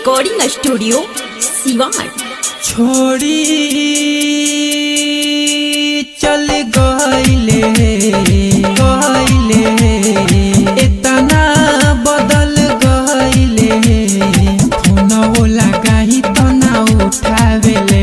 recording studio Siwan छोड़ी चल गईले गईले इतना बदल गईले फोनवो लगाही तो ना उठावेले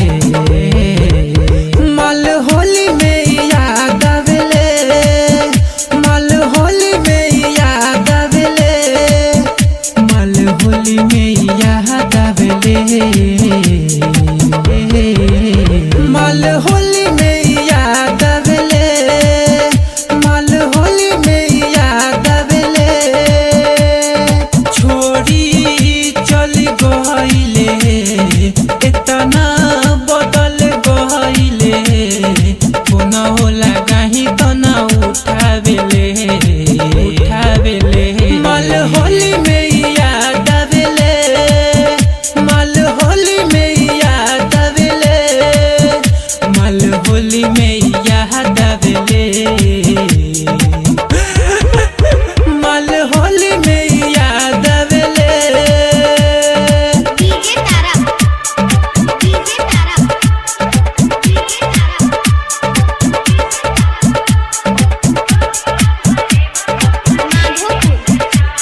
मल होली में याद आवेले मल होली में याद आवेले मल होली में याद आवेले मल होली में याद आवेले मल होली में याद आवेले छोड़ी चल गईले इतना बदल गईले फोनवो लगाही तो ना उठावेले उठावेले मल होली में याद आवेले मल होली में याद आवेले मल होली में याद आवेले मल होली में याद आवेले DJ Tara DJ Tara DJ Tara Madhopur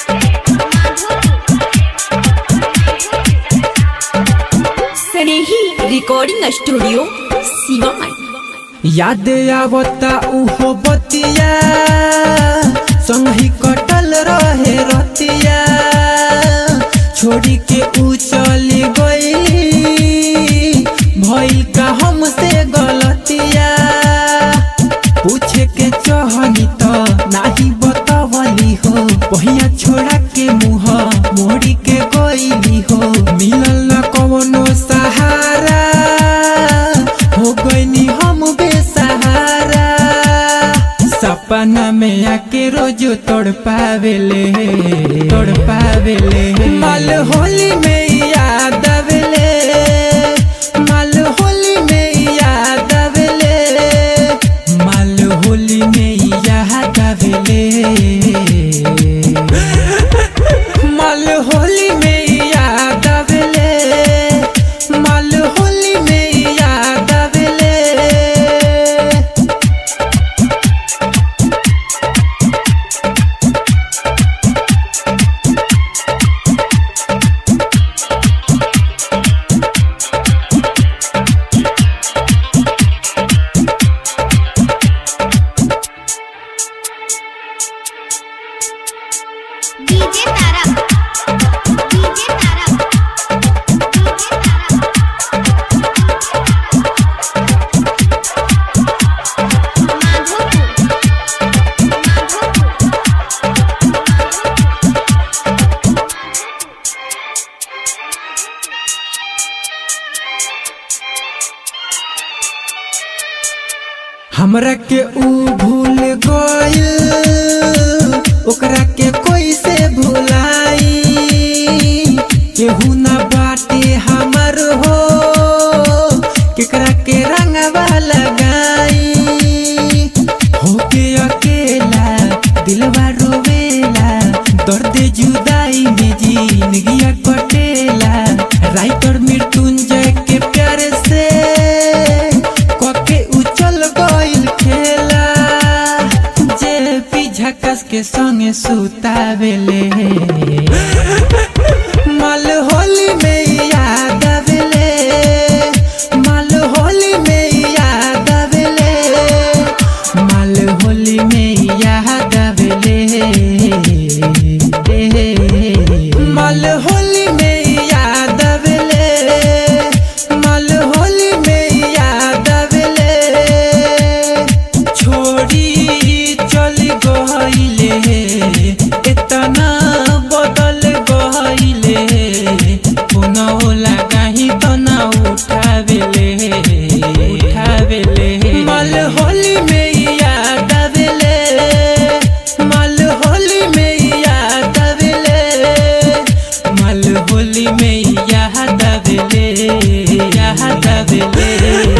Snehi recording studio Siwan याद आवता उहो बतिया संगी कटल रहे रतिया छोड़ी के ऊ चली गई भइल का हमसे गलतिया पूछे के चाहनी तो नाही बतावली हो पहिया छोड़ा के मुँह मोड़ी के गईली हो मिलल न कवनो सहारा हो गईनी हम बेसहारा सपना में आके रोज तोड़ पावेले तोड़ पावेले मल होली में याद आवेले मल होली में याद आवेले मल होली में याद आवेले मल होली में याद आवेले मल होली में याद आवेले DJ Tara DJ Tara DJ Tara Madhopur हमरा के ऊ भूल गइल ओकरा के कोई से भुलाई केहू ना बाटे हमर हो केकरा के रंगवा लगाई होके अकेला दिलवा रोवेला दर्द जुदाई में जिंदगिया कटेला राइटर मृत्युंजय के प्यार से कके उचल गइल खेला जे पी झकस के संगे सुतावेले मल होली में याद आवेले मल होली में याद आवेले मल होली में याद आवेले मल होली में याद आवेले मल होली में याद आवेले छोड़ी चल गईले इतना बदल गईले फोनवो लगाही तो ना उठावेले उठावेले मल होली में याद आवेले मल होली में याद आवेले मल होली में याद आवेले याद आवेले